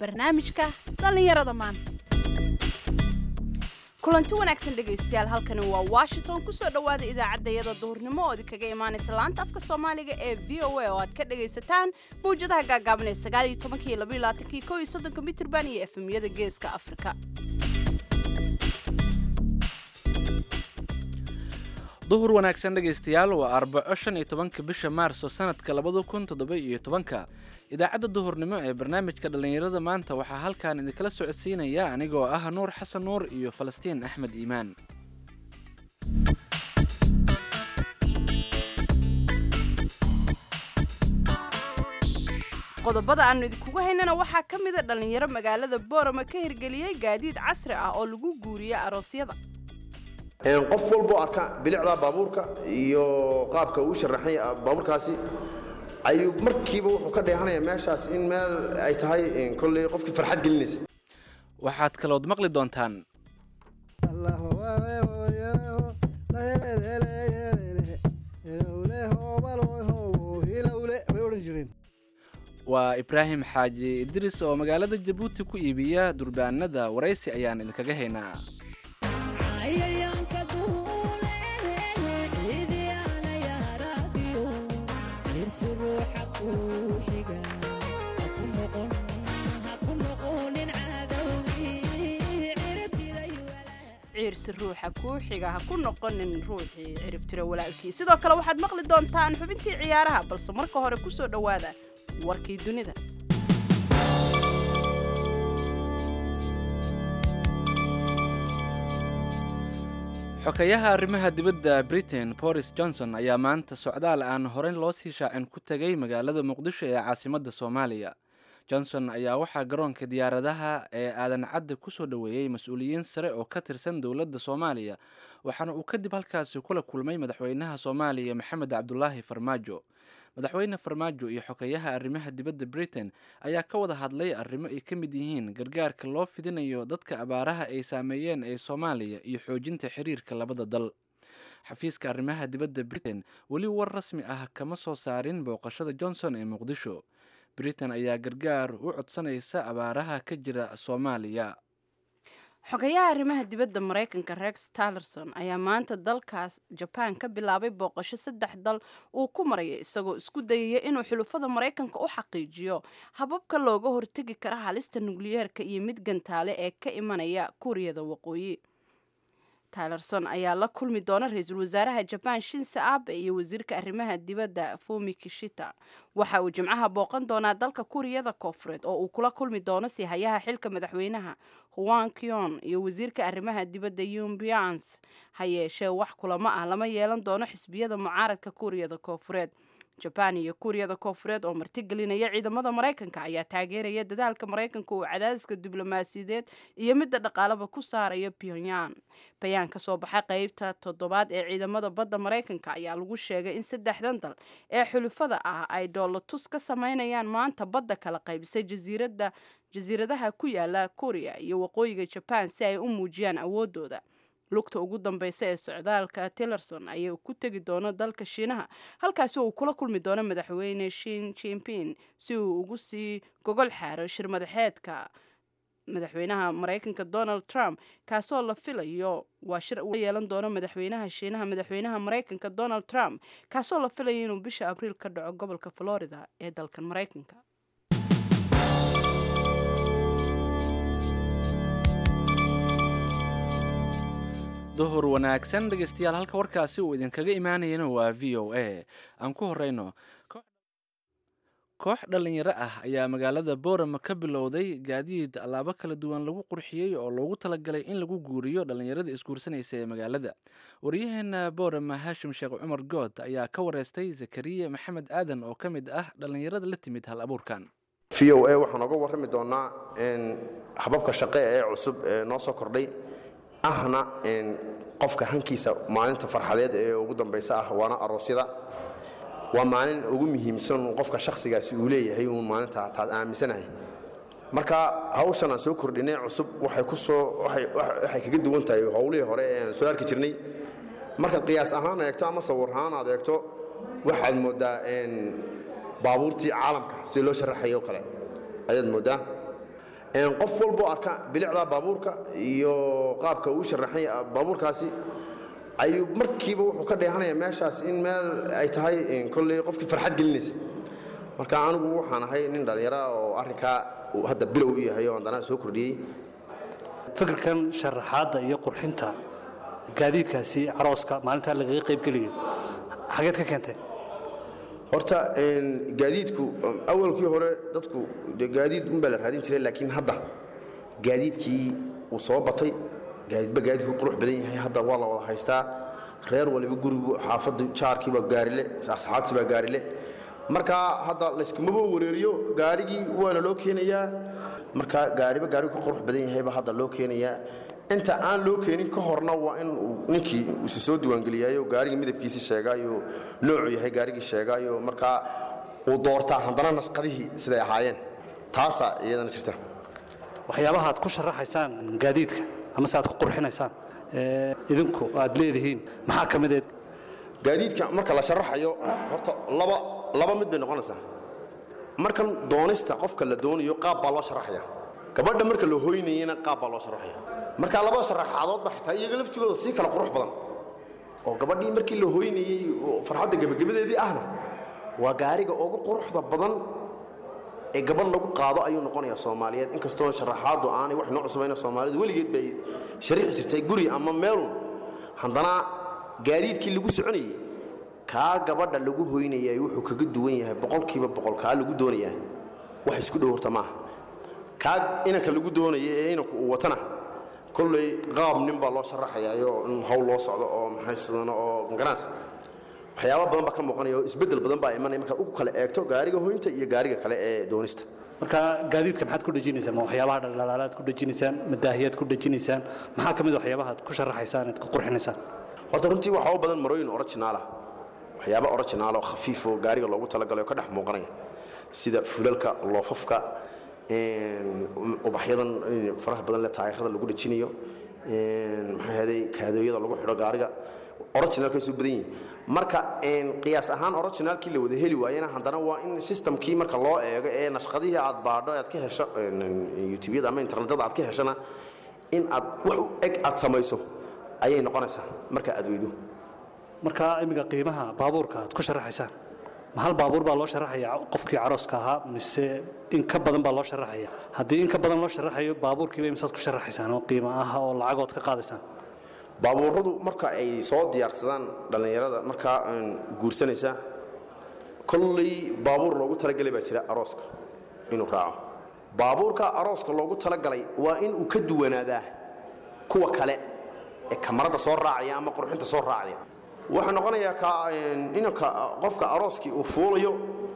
barnaamijka dhallinyarada maanta kulanti wanaagsan dhegaystayaal halkani waa washington kusoo dhowaada idaacadda iyada duhurnimo oo idinkaga imaanaysa laanta afka soomaaliga ee v o a oo aad ka dhagaysataan mawjadaha gaagaaban ee sagaal iyo tobankii iyo labaiyo labaatankii kow iyo soddonka mitirban iyo efemyada geeska afrika duhur wanaagsan dhegaystayaal waa arbaco shan iyo tobanka bisha maarso sanadka labada kun toddoba iyo tobanka idaacadda duhurnimo ee barnaamijka dhallinyarada maanta waxaa halkan idinkala socodsiinaya anigoo ah nuur xasan nuur iyo falastiin axmed iimaan qodobada aanu idinkugu haynana waxaa ka mida dhallinyaro magaalada boorama ka hirgeliyey gaadiid casri ah oo lagu guuriya aroosyada qof walboo arka bilicda baabuurka iyo qaabka uu sharaxay baabuurkaasi ayuu markiiba wuxuu ka dheehanaya meeshaas in meel ay tahay kolley qofkii farxad gelinaysa waxaad kalood maqli doontaan waa ibraahim xaaji idris oo magaalada jabuuti ku iibiya durbaanada waraysi ayaan idinkaga haynaa ciirsi ruuxa kuu xiga ha ku noqonin ruuxii ciribtira walaalkii sidoo kale waxaad maqli doontaan xubintii ciyaaraha balse marka hore ku soo dhowaada warkii dunida xokayaha arrimaha dibadda britain boris johnson ayaa maanta socdaal aan horey loo sii shaacin ku tegay magaalada muqdisho ee caasimadda soomaaliya johnson ayaa waxaa garoonka diyaaradaha ee aadan cadde kusoo dhoweeyey mas-uuliyiin sare oo ka tirsan dowladda soomaaliya waxaana uu kadib halkaasi kula kulmay madaxweynaha soomaaliya maxamed cabdulaahi farmaajo madaxweyne farmaajo iyo xokeyaha arrimaha dibadda britain ayaa ka wada hadlay arrimo ay ka mid yihiin gargaarka loo fidinayo dadka abaaraha ay saameeyeen ee soomaaliya iyo xoojinta xiriirka labada dal xafiiska arrimaha dibadda britain weli war rasmi ah kama soo saarin booqashada johnson ee muqdisho britain ayaa gargaar u codsanaysa abaaraha ka jira soomaaliya xogayaha arrimaha dibadda maraykanka rex tallerson ayaa maanta dalkaas jabaan ka bilaabay booqasho saddex dal uu ku maraya isagoo isku dayaya inuu xulufada maraykanka u xaqiijiyo hababka looga hortegi kara halista nukliyeerka iyo mid gantaale ee ka imanaya kuuriyada waqooyi tylerson ayaa la kulmi doona ra-iisul wasaaraha jabaan shinse abe iyo wasiirka arrimaha dibadda fumi kishita waxa uu jimcaha booqan doonaa dalka kuuriyada koofureed oo uu kula kulmi doono sihayaha xilka madaxweynaha huan kyon iyo wasiirka arrimaha dibadda yumbians ha yeeshee wax kulamo ah lama yeelan doono xisbiyada mucaaradka kuuriyada koofureed jabaan iyo kuuriyada koofureed oo martigelinaya ciidamada maraykanka ayaa taageeraya dadaalka maraykanka uu cadaadiska diblomaasiyadeed iyo midda dhaqaalaba ku saarayo pyongyang bayaan ka soo baxay qeybta toddobaad ee ciidamada badda maraykanka ayaa lagu sheegay in saddexdan dal ee xulufada ah ay doolatus ka sameynayaan maanta badda kala qaybisay jasiirada jasiiradaha ku yaala kuuriya iyo waqooyiga jabaan si ay u muujiyaan awoodooda lugta ugu dambeysa ee socdaalka tillerson ayay ku tegi doono dalka shiinaha halkaasi uu kula kulmi doono madaxweyne shin jimping si uu ugu sii gogol xaaro shir madaxeedka madaxweynaha maraykanka donald trump kaasoo la filayo waa shir uu yeelan doono madaxweynaha shiinaha madaxweynaha maraykanka donald trump kaasoo la filayo inuu bisha abriil ka dhaco gobolka florida ee dalkan maraykanka duhur wanaagsan dhegaystayaal halka warkaasi uu idinkaga imaanayana waa v o a aan ku horeyno koox dhallinyaro ah ayaa magaalada boorama ka bilowday gaadiid allaabo kala duwan lagu qurxiyey oo loogu talagalay in lagu guuriyo dhallinyarada isguursanaysa ee magaalada waryaheena boorama haashim sheekh cumar good ayaa ka wareystay zakariya maxamed aadan oo ka mid ah dhallinyarada la timid hal abuurkan v o a waxaan oga warrami doonnaa hababka shaqe ee cusub ee noo soo kordhay ahna qofka hankiisa maalinta farxadeed ee ugu dambaysa ah waana aroosyada waa maalin ugu muhiimsan qofka shakhsigaasi uu leeyahay uun maalinta taad aaminsanahay marka hawshan aan soo kordhinay cusub waxay ku soo waxay kaga duwan tahay howlihii hore ee aan soo arki jirnay markaad qiyaas ahaan eegto ama sawir ahaan aad eegto waxaad mooddaa baabuurtii caalamka si loo sharaxayo kale ayaad mooddaa qof walboo arka bilicda baabuurka iyo qaabka uu sharaxay baabuurkaasi ayuu markiiba wuxuu ka dheehanaya meeshaas in meel ay tahay kolley qofkii farxad gelinaysa marka anigu waxaan ahay nin dhallinyara oo arrinkaa uu hadda bilow u yahay oo haddana soo kordhiyey fikirkan sharaxaadda iyo qurxinta gaadiidkaasi carooska maalintaa lagaga qaybgeliyo xageed ka keentee horta gaadiidku awalkii hore dadku dee gaadiid unbaa la raadin jiray laakiin hadda gaadiidkii uu soo batay gaadiidba gaadiidku qurux badan yahay hadda waa la wada haystaa reer waliba gurigu xaafaddu jaarkiiba gaarile asxaabtiibaa gaarile marka hadda layskumaba wareeriyo gaarigii waana loo keenayaa marka gaariba gaarigu ka qurux badan yahayba hadda loo keenayaa inta aan loo keenin ka horna waa in uu ninkii isu soo diiwaangeliyaayo gaariga midabkiisi sheegaayo noocuu yahay gaarigii sheegaayo markaa uu doortaa haddana nashqadihii siday ahaayeen taasaa iyadana jirta waxyaabaha aad ku sharaxaysaan gaadiidka amase aad ku qurxinaysaan idinku aad leedihiin maxaa ka mideed gaadiidka marka la sharaxayo horta laba laba mid bay noqonaysaa markan doonista qofka la doonayo qaab baa loo sharaxaya gabadha marka la hoynayana qaab baa loo sharaxaya marka laba sharaxaadoodba xitaa iyaga laftigooda sii kala qurux badan oo gabadhii markii la hoynayey farxadda gebagabadeedii ahna waa gaariga ugu quruxda badan ee gabadh lagu qaado ayuu noqonayaa soomaaliyeed inkastoo sharaxaaddu aanay wax noo cusubayna soomaalidu weligeed bay shariixi jirtay guri ama meelun haddana gaadiidkii lagu soconayey kaa gabadha lagu hoynayay wuxuu kaga duwan yahay boqolkiiba boqol kaa lagu doonayaa wax isku dhow horta maaha kaa inanka lagu doonaya ee inanku uu watana kolley qaab nin baa loo sharaxayaayo in hawl loo socdo oo maxay sidano oo magaranaysa waxyaaba badan baa ka muuqanaya oo isbeddel badan baa imanaya markaad ugu kala eegto gaariga hoynta iyo gaariga kale ee doonista marka gaadiidka maxaad ku dhejinaysaan ma waxyaabaha dhaldhalaalaad ku dhejinaysaan madaahiyaad ku dhejinaysaan maxaa ka mid a waxyaabaha aad ku sharaxaysaan aad ku qurxinaysaan horta runtii waxaa u badan marooyin originaala waxyaaba originaal oo khafiif oo gaariga loogu talagalay oo ka dhex muuqanaya sida fulalka loofafka ubaxyadan faraha badan le taayirada lagu dhejinayo maxaa heeday kaadooyada lagu xidho gaariga originalkay soo badan yihiin marka qiyaas ahaan originalkii la wada heli waayena haddana waa in systemkii marka loo eego ee nashqadihii aad baadho aad ka hesho youtubeyada ama internetada aad ka heshana in aad wax u eg aad samayso ayay noqonaysaa marka aad weydo marka imiga qiimaha baabuurka aad ku sharaxaysaan ma hal baabuur baa loo sharaxaya qofkii carooska ahaa mise in ka badan baa loo sharaxaya haddii in ka badan loo sharaxayo baabuurkiiba imisaad ku sharaxaysaan oo qiimo ah oo lacagood ka qaadaysaan baabuuradu marka ay soo diyaarsadaan dhallinyarada markaa guursanaysa kolley baabuur loogu talagalay baa jira arooska inuu raaco baabuurka arooska loogu talagalay waa in uu ka duwanaadaa kuwa kale ee kamarada soo raacaya ama qurxinta soo raacaya wuxuu noqonayaa ka inanka qofka arooskii uu fuulayo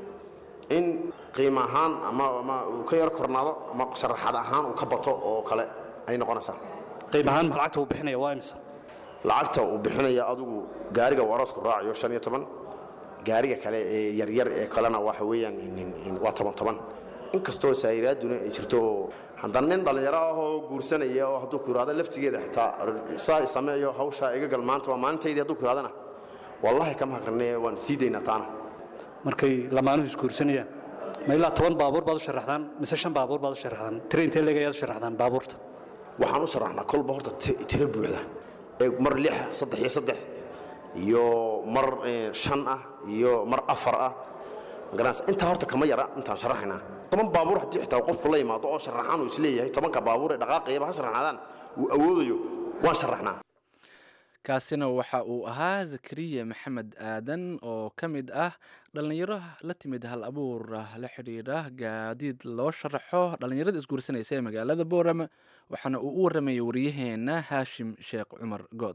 in qiimo ahaan ama ama uu ka yar kornaado ama sharaxad ahaan uu ka bato oo kale ay noqonaysaa qiim ahaan ma lacagta uu bixinaya waa imisa lacagta uu bixinaya adigu gaariga uu aroosku raacayo shan iyo toban gaariga kale ee yaryar ee kalena waxa weeyaan waa toban toban inkastoo saayiraaduna ay jirto oo haddana nin dhallinyaro ah oo guursanaya oo hadduu ku yidhahdo laftigeeda xitaa saa sameeyo hawshaa iga gal maanta waa maalintaydii hadduu ku yidhahdana wallaahi kama hakrane waan sii daynaa taana markay lamaanuhu isguursanayaan ma ilaa toban baabuur baad u sharaxdaan mise shan baabuur baad u sharaxdaan tira intee leeg ayaad u sharaxdaan baabuurta waxaan u sharaxnaa kolba horta tiro buuxda ee mar lix saddex iyo saddex iyo mar shan ah iyo mar afar ah magaranaysa intaa horta kama yara intaan sharaxaynaa toban baabuur haddii xitaa qofku la yimaado oo sharaxaan uu isleeyahay tobanka baabuur ee dhaqaaqayaba ha sharaxnaadaan uu awoodayo waan sharaxnaa kaasina waxa uu ahaa zakariya maxamed aadan oo ka mid ah dhallinyaro la timid hal abuur la xidhiidha gaadiid loo sharaxo dhallinyarada isguursanaysa ee magaalada boorama waxaana uu u waramayay wariyaheenna haashim sheekh cumar good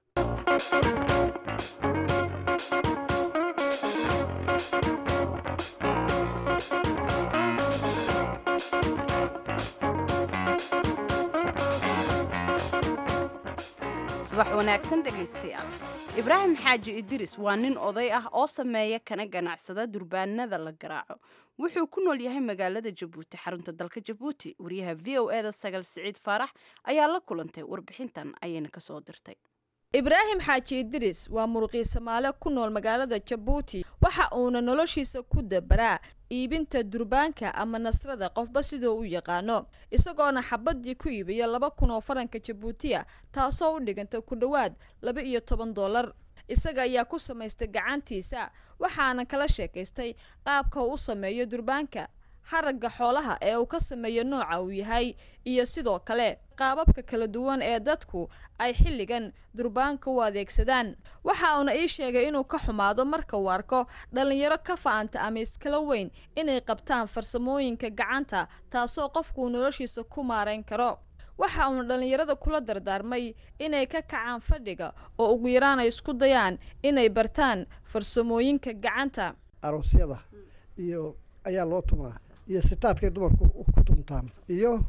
subax wanaagsan dhegaystayaal ibraahim xaaji idiris waa nin oday ah oo sameeya kana ganacsada durbaanada la garaaco wuxuu ku nool yahay magaalada jabuuti xarunta dalka jabuuti wariyaha v o eda sagal siciid faarax ayaa la kulantay warbixintan ayayna kasoo dirtay ibraahim xaaji idris waa muruqii soomaale ku nool magaalada jabuuti waxa uuna noloshiisa ku dabaraa iibinta durbaanka ama nasrada qofba sidoo u yaqaano isagoona xabadii ku iibiya laba kun oo faranka jabuutiya taasoo u dhiganta ku dhowaad laba iyo toban doolar isaga ayaa ku samaystay gacantiisa waxaana kala sheekaystay qaabka uu u sameeyo durbaanka haragga xoolaha ee uu ka sameeyo nooca uu yahay iyo sidoo kale qaababka kala duwan ee dadku ay xilligan durbaanka u adeegsadaan waxa uuna ii sheegay inuu ka xumaado marka uu arko dhallinyaro ka fa'anta ama iskala weyn inay qabtaan farsamooyinka gacanta taasoo qofkuu noloshiisa ku maarayn karo waxa uuna dhallinyarada kula dardaarmay inay ka kacaan fadhiga oo ugu yaraan ay isku dayaan inay bartaan farsamooyinka gacanta aroosyada iyo ayaa loo tumaa iyo sitaadkay dumarku ku tumtaan iyo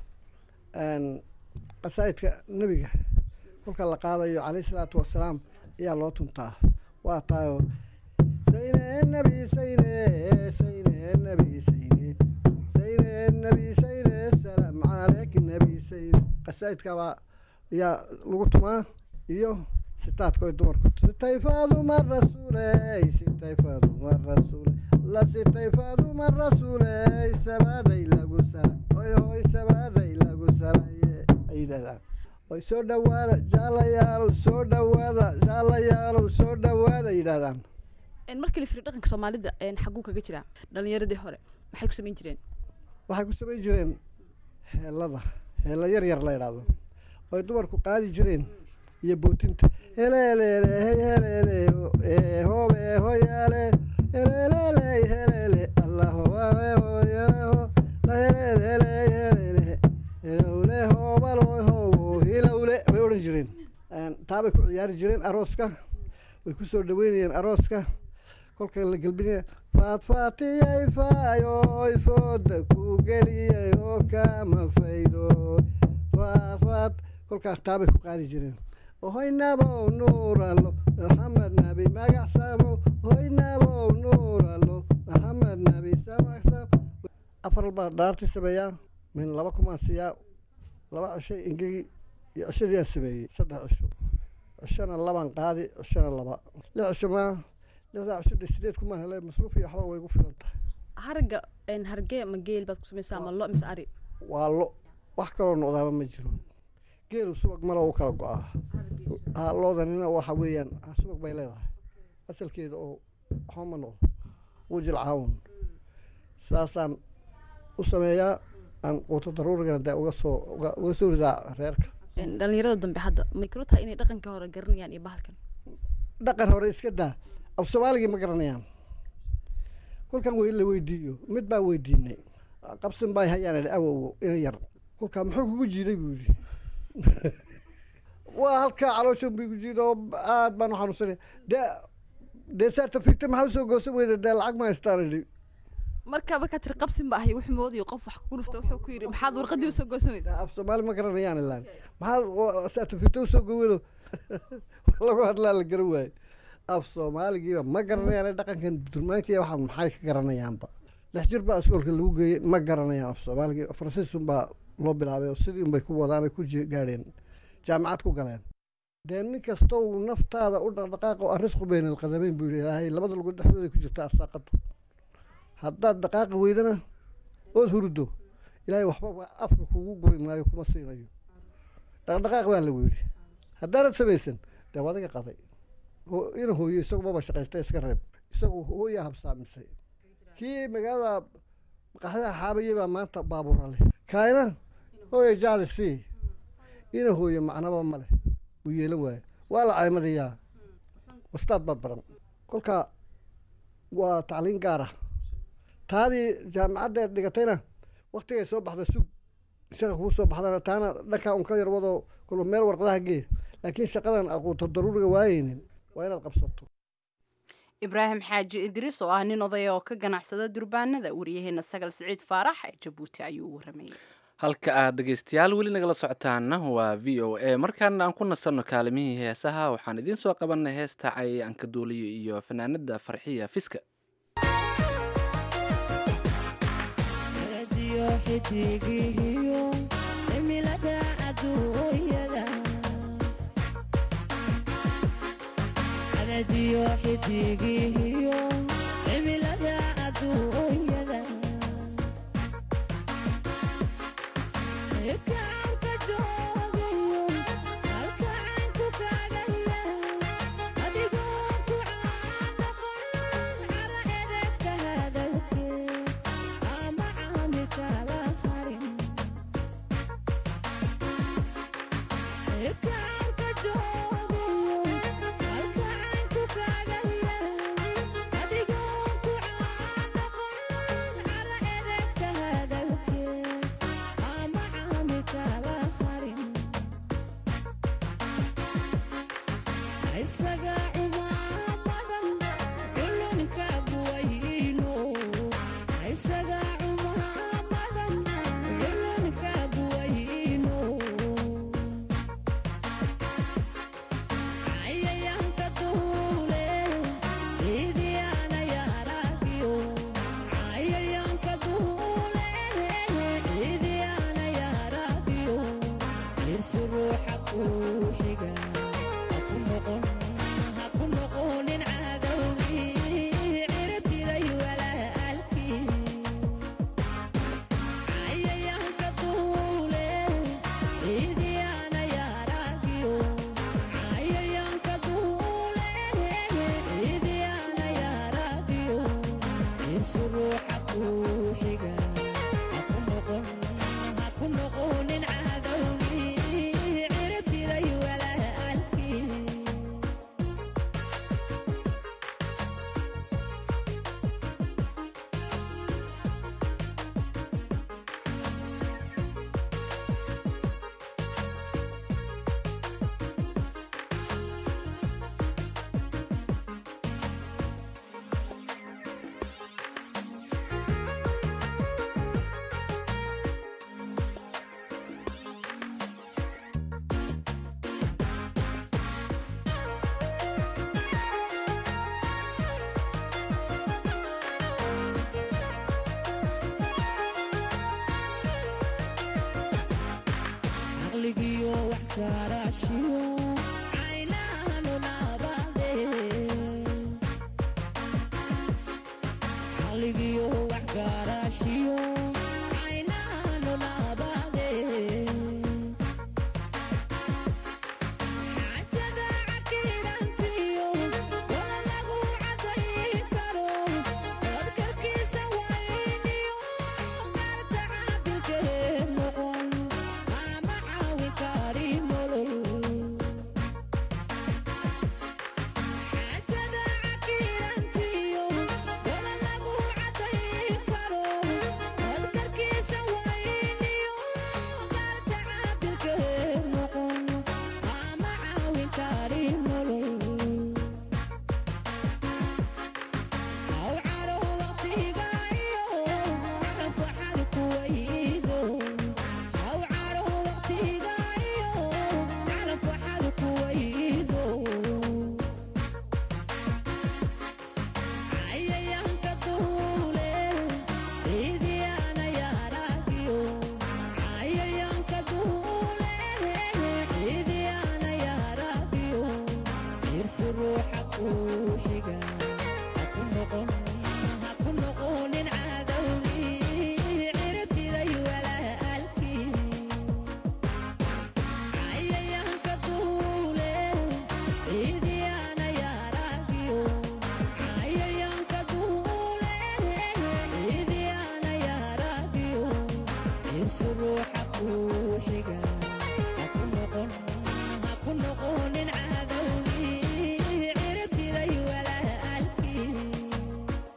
qasaa'idka nebiga kolka la qaadayo calayhi salaatu wasalaam ayaa loo tuntaa waa taayoo sayne nebi sayne sayne nebi sayne sayne nebi sayne salaam caleyk nebi sayne qasaa'idkabaa ayaa lagu tumaa iyo sitaadkoy dumarku sitay faaduma rasuuley sitay faaduma rasuule la sitay faaduma rasuuley sabaaday lagu sala hoy hoy sabaaday lagu salaye ay yidhahdaan oy soo dhawaada jaalayaalow soo dhawaada jaalayaalow soo dhawaada yidhahdaan markii la firiyo dhaqanka soomaalida xaguu kaga jiraa dhallinyaradii hore maxay ku samayn jireen waxay ku samayn jireen heelada heella yar yar la yidhaahdo oy dumarku qaadi jireen iyo bootinta heleeleele hey heleele hoobe hoyaale heleeleele heleele allahoae hoyaho la heleeleele heleele hilowle hoobalo howo hilowle bay odhan jireen taabay ku ciyaari jireen arooska way ku soo dhaweynayeen arooska kolka la gelbinaya faadfaatiyay faayoy fooda ku geliyay oo kama faydo faadfaad kolkaas taabay ku qaadi jireen hoynabow nuuralo maxamed nabi magacsamo hoynabow nuuralo maxamed nabi samacsam afar baa dhaartii sameeyaa min laba kumaan siiyaa laba cishay ingegi iyo cishadiiaan sameeyey saddex cisho cishona labaan qaadi cishona laba lix cisho maa lixdaa cisho de sideed kumaan hele masruuf iyo waxba way gu filan tahay haragga hargee ma geel baad ku samaysaa ama lo mise ari waa lo wax kaloo noqdaaba ma jiro geelu subag malo u kala go-aa ha loodanina waxa weeyaan subag bay leedahay asalkeeda oo waxba ma noqdo wujil caawun saasaan u sameeyaa aan quuto daruurigana dee uga soo uga soo ridaa reerka dhallinyarada dambe hadda may kula tahay inay dhaqanka hore garanayaan iyo bahalkan dhaqan hore iska daa af soomaaligii ma garanayaan kolkan wey la weydiiyo mid baan weydiinay qabsin bay hayaan idhi awowo ina yar kolkaa muxuu kugu jiiday buu yidhi waa halkaa calooshan bu igu jiida oo aad baan u xanuunsanay dee dee saata fikta maxaa usoo goosan weyda dee lacag ma haystaan idhi marka markaa tiri qabsin ba ahay wuxuu moodaya qof wax kugu dhufta wuxuu ku yidhi maxaad warqadii usoo goosan weyda af soomaali ma garanayaan ilaan maxaad saata fikta usoo gowado lagu hadlaa la garan waaye af soomaaligiiba ma garanayaan dhaqankan durmaankiiya waxaa maxay ka garanayaanba lix jir baa iskoolka lagu geeyey ma garanayaan af soomaaligii faransiisun baa loo bilaabay oo sidii unbay ku wadaanay ku gaadheen jaamacad ku galeen dee nin kastow naftaada u dhaqdhaqaaqo arrisqu bayna alqadameyn buu yidhi ilaahay labada lugood dhexdooday ku jirta arsaaqadu haddaad dhaqaaqi weydana ood huruddo ilaahay waxba afka kugu guri maayo kuma siinayo dhaqdhaqaaq baa lagu yidhi haddaanad samaysan dee wadiga qaday ina hooyo isagu maba shaqaysta iska reeb isagu hooyaa habsaamisay kii magaalada maqaxdaha xaabayay baa maanta baabuura leh kaayna hooya jaadi sii ina hooyo macnaba ma leh wuu yeelan waayo waa la caymadayaa wastaad baad baran kolka waa tacliin gaar ah taadii jaamacaddeed dhigatayna waktigay soo baxda sug shaqa kuu soo baxdana taana dhankaa un ka yarwadoo kulba meel warqadaha gee laakiin shaqadan aquuto daruuriga waayeynin waa inaad qabsato ibraahim xaaji idriis oo ah nin odaya oo ka ganacsada durbaanada waryaheena sagal siciid faarax ee jabuuti ayuu waramayay halka aad dhegaystayaal weli nagala socotaana waa v o a markaana aan ku nasanno kaalimihii heesaha waxaan idiin soo qabanay heesta cayayaanka duuliyo iyo fanaanada farxiya fiska sanadiyo xidigihiyo cimilada adduunyada kaarka joogayo halka caynku kaaga yaal adigoo ku caanoqon cara edegka hadalkeed ama caami kala harin kaarka joogayo halka caynku kaaga yaal adigoo ku caanoqon cara edegka hadalkeed ama caami kala harin isaga cumaamadan culunka buwayno isaga cumaamadan culunka buwayno cayayaanka duule ciidiyaana yaaragiyo cayayaanka duule ciidiyaana yaaragiyo irsi ruuxa kuu xiga haku noqon haku noqonin cadowgii cirtiray walaalkii cayayaanka duule ciidiyaana yaaragiyo cayayaanka duule ciidiyaana yaaragiyo irsi ruuxa kuu xiga haku noqon haku noqonin cadowgii cirtiray walaalkii caqligiyo wax karaashiyo caynahanu naabade caqligiyo wax karaashiyo caynahanu naabade xaajada cakirantiyo wala lagu cadayi karo wadkarkiisa wayniyo gaarta caabilkee noqon ama caawin kari nolol xaajada cakirantiyo wala lagu cadayi karo wadkarkiisa wayniyo gaarta caabilkee noqon ama caawin kari nolol aw caro waqtiga iyo nafaxad kuwaydo aw caro waqtiga iyo nafaxad kuwaydo cayayaanka duule ciidiyaana yaaragiyo cayayaanka duule ciidiyaana yaaragiyo irsi ruuxa kuu xiga haku noqon haku noqonin cadowgii cirtiray walaalkii cayayaanka duule ciidiyaana yaaragiyo cayayaanka duule ciidiyaana yaaragiyo irsi ruuxa kuu xiga haku noqon haku noqonin cadowgii cirtiray walaalkii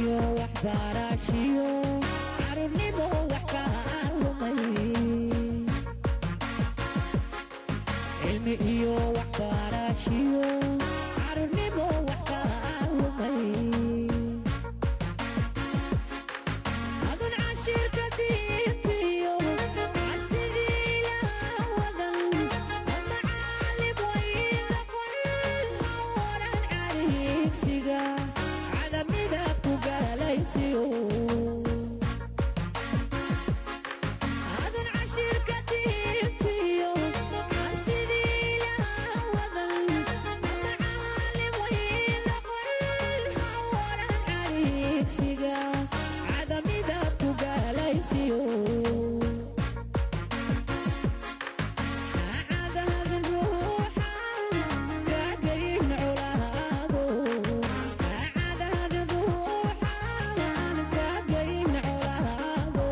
iyo waxbarashiyo carruurnimo wax ka lumay cilmi iyo waxbarashiyo carruurnimo wax ka lumay adun cashirka diintiyo cabsidii ilaah wadan ama caalim way noqon hawaran cariigsiga cadamidaad ku galaysiyo adun cashirka diintiyo cabsidii ilaah wadan ama caalim way noqon hawaran cariigsiga cadamidaad ku galaysiyo عادهد روحا كاقين علاهادو عادهد روحا كاقين علاهادو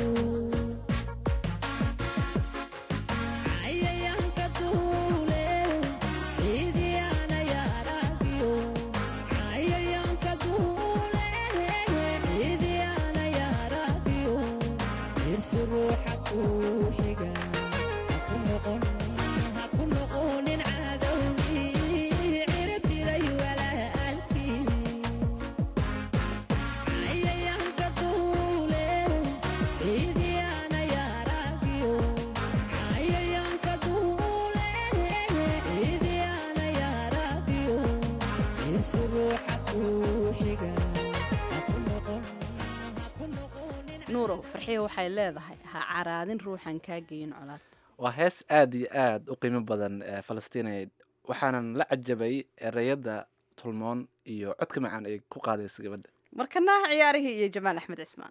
عيانك دولي عيدي أنا يا راقيو عيانك دولي عيدي أنا يا راقيو ارسل روحك وحقا هكون نقون هكون نقون عدوي عرتي لي ولا ألكي عيانك دولي عيدي أنا يا راقيو عيانك دولي عيدي أنا يا راقيو ارسل روحك وحقا هكون نقون هكون نقون nuurow farxiyo waxay leedahay ha caraadin ruuxan kaa geyin colaad waa hees aad iyo aad u qiimo badan ee falastiineed waxaanan la cajabay ereyada tulmoon iyo codka macaan ay ku qaadaysa gabadha markanaha ciyaarihii iyo jamaal axmed cismaan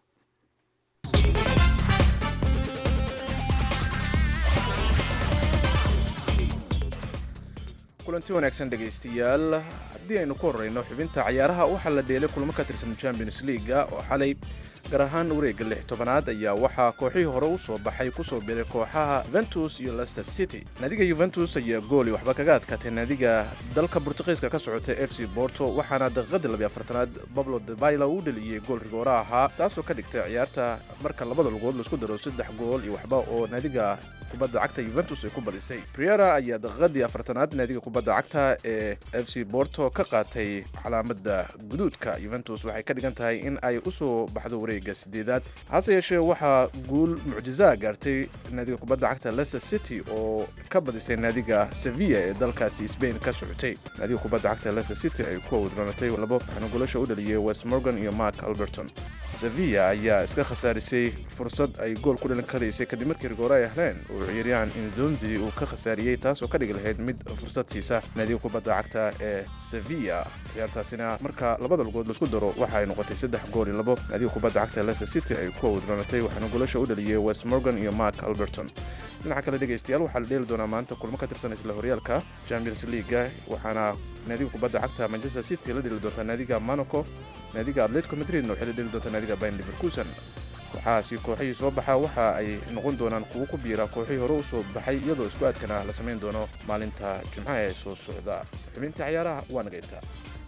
kulanti wanaagsan dhegaystayaal haddii aynu ku horreyno xubinta cayaaraha waxaa la dheelay kulamo ka tirsan champions leaga oo xalay gaar ahaan wareegga lix tobanaad ayaa waxaa kooxihii hore u soo baxay kusoo biray kooxaha yuventus iyo leicester city naadiga yuventus ayaa gooli waxba kaga adkaatay naadiga dalka burtuqiiska ka socota f c borto waxaana daqiiqadii labiy afartanaad bablo debaila uu dheliyey gool rigoora ahaa taasoo ka dhigtay ciyaarta marka labada lugood laisku daro saddex gool iyo waxba oo naadiga kubadda cagta yuventus ay ku badisay priera ayaa daqiiqadii afartanaad naadiga kubadda cagta ee f c borto ka qaatay calaamada guduudka yuventus waxay ka dhigan tahay in ay usoo baxdo wareega sideedaad hase yeeshee waxaa guul mucjizaa gaartay naadiga kubadda cagta leicester city oo ka badisay naadiga sevilla ee dalkaasi spain ka socotay naadiga kubadda cagta leicester city ay ku awdbanatay labo waxaana guulasha u dhaliyey west morgan iyo mark alberton sevilla ayaa iska khasaarisay fursad ay gool ku dhalin karaysay kadib markii rigoore ay heleen uu ciyaaryahan inzonzi uu ka khasaariyey taasoo ka dhigi lahayd mid fursad siisa naadiga kubadda cagta ee sevilla ciyaartaasina marka labada lugood laisku daro waxa ay noqotay saddex gool iyo labo naadiga kubadda cagta leicester city ay ku awdbanatay waxaana guulasha u dhaliyey west morgan iyo mark alberton dhinaca kale dhegaystayaal waxaa la dheeli doonaa maanta kulmo ka tirsan isla horyaalka champions leaga waxaana naadiga kubadda cagta manchester city la dheli doontaa naadiga monaco naadiga atletico madridna waxay la dheli doontaa naadiga bayn liverkusen kooxahaasi kooxihii soo baxa waxa ay noqon doonaan kuwo ku biira kooxihii hore u soo baxay iyadoo isku aadkana la samayn doono maalinta jimcaha ee soo socda xubintii cayaaraha waa naga intaa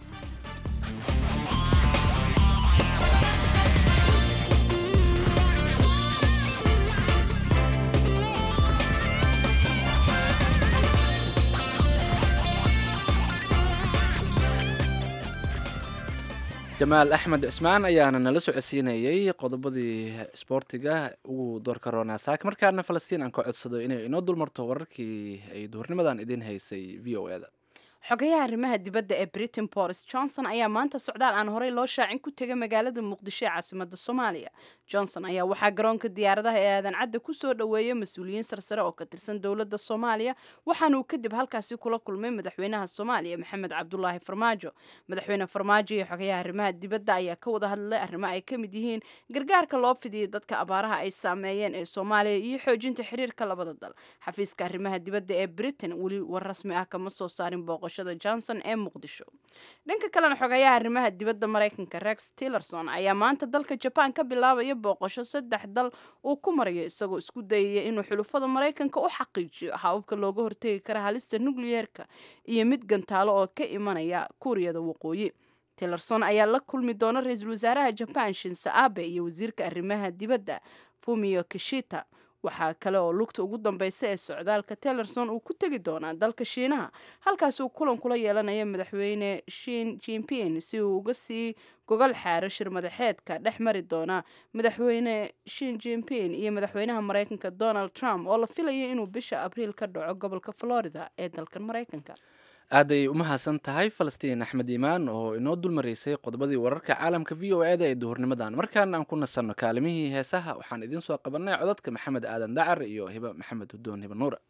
jamaal axmed cismaan ayaana nala socodsiinayey qodobadii isboortiga ugu doorka roonaa saak markaana falastiin aan ka codsado inay inoo dulmarto wararkii ay duhurnimadan idiin haysay v o e da xogayaha arrimaha dibadda ee britain boris johnson ayaa maanta socdaal aan horey loo shaacin ku tegay magaalada muqdisho ee caasimada soomaaliya johnson ayaa waxaa garoonka diyaaradaha ee aadan cadda ku soo dhoweeyay mas-uuliyiin sarsare oo ka tirsan dowladda soomaaliya waxaana uu kadib halkaasi kula kulmay madaxweynaha soomaaliya maxamed cabdulaahi farmaajo madaxweyne farmaajo iyo xogayaha arrimaha dibadda ayaa ka wada hadlay arrimo ay ka mid yihiin gargaarka loo fidiyay dadka abaaraha ay saameeyeen ee soomaaliya iyo xoojinta xiriirka labada dal xafiiska arrimaha dibadda ee britain weli war rasmi ah kama soo saarin booqashada johnson ee muqdisho dhanka kalena xogayaha arrimaha dibadda maraykanka rex tillerson ayaa maanta dalka jaban ka bilaabaya booqasho saddex dal uu ku marayo isagoo isku dayaya inuu xulufada maraykanka u xaqiijiyo hababka looga hortegi kara halista nukliyeerka iyo mid gantaalo oo ka imanaya kuuriyada waqooyi tillerson ayaa la kulmi doona ra-iisul wasaaraha jaban shinse abe iyo wasiirka arrimaha dibadda fumio kishita waxaa kale oo lugta ugu dambeysa ee socdaalka tillerson uu ku tegi doonaa dalka shiinaha halkaas uu kulan kula yeelanayo madaxweyne shin jimpin si uu uga sii gogol xaaro shir madaxeedka dhex mari doona madaxweyne shin jimpin iyo madaxweynaha mareykanka donald trump oo la filayo inuu bisha abriil ka dhaco gobolka florida ee dalkan mareykanka aaday umahadsan tahay falastiin axmed iimaan oo inoo dulmaraysay qodobadii wararka caalamka v o eda ee duhurnimadan markaana aan ku nasanno kaalimihii heesaha waxaan idiin soo qabanay codadka maxamed aadan dacar iyo hiba maxamed hudoon hiba nuura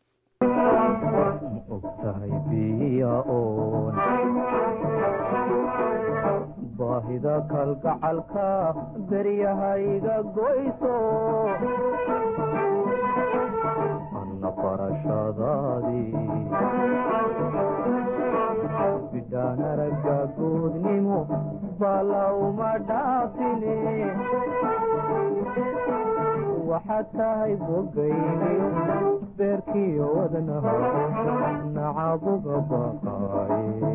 ogtahay biya-oon baahida kalgacalka daryahayga goyso anna barashadaadii bidhaan aragga goodnimo balawma dhaafine waxaad tahay bogayniyo beerkiyo wadnaha nacabuga baqaaye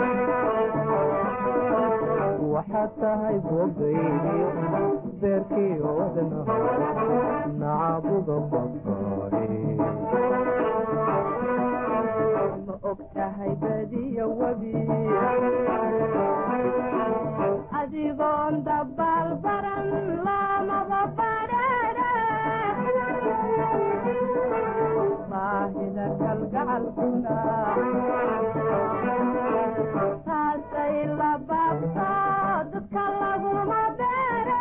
waxaad tahay bogayniyo beerkiyo wadnaha nacabuga baqaaye ma og tahay badiyo webi adigoon dabaal baran lamaba badhadhe baahida kalgacalkuna taasay la baabto dadka laguma beere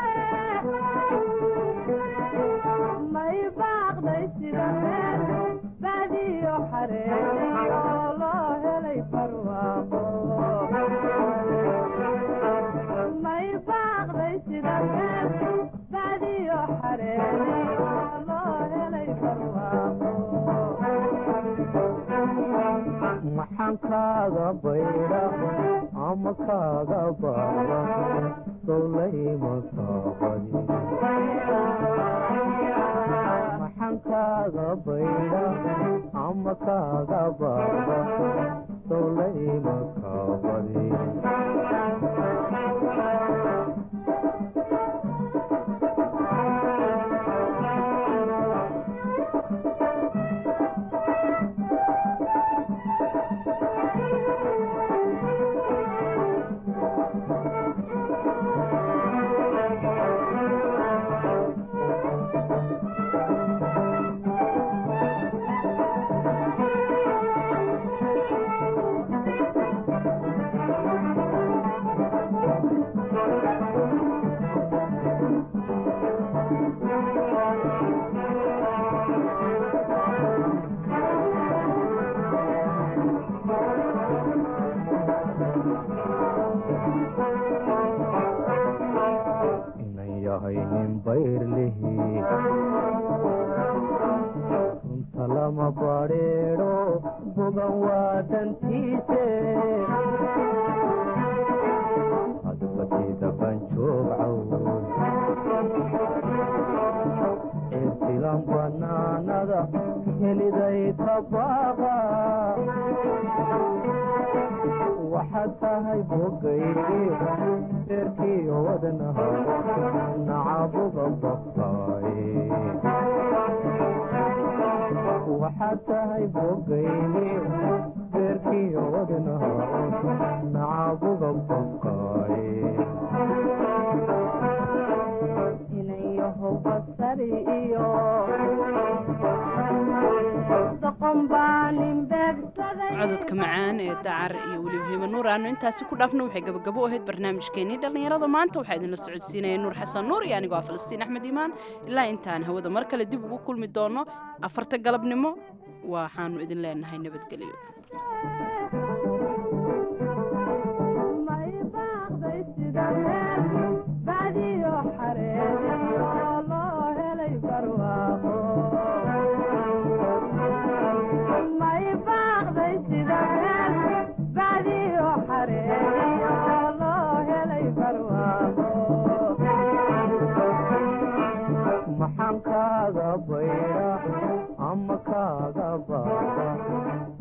may baaqday sida meel badiyo xareeyo loo helay barwaaqo may baaqday sida meel badiyo xareeyo loo helay barwaaqo maxaan kaaga baydha ama kaaga baaba sowlayma kaabadi maxaan kaaga baydha ama kaaga baaba sowlayma kaabadi inan yahay nin bayrlihi runta lama badheedho bogan waa dantiise hadbatida banjoog cawn cirtilan banaanada heliday tabaaqa waxaad tahay bogaygi beerkiyo wadnaha nacabuga baqaaye waxaad tahay bogaygi beerkiyo wadnaha nacabuga baqaaye inayahow basari iyo doqon baa nin beegsaday cododka macaan ee dacar iyo weliba hiba nuur aanu intaasi ku dhaafno waxay gabagabo u ahayd barnaamijkeenii dhallinyarada maanta waxaa idinla socodsiinaya nuur xasan nuur iyo anigoo ah falastiin axmed iimaan ilaa intaan hawada mar kale dib ugu kulmi doono afarta galabnimo waxaanu idin leenahay nabadgelyo may baaqday sida meel badiyo xareeyo loo helay barwaaqo may baaqday sida meel badiyo xareeyo loo helay barwaaqo maxaan kaaga baydha ama kaaga baaba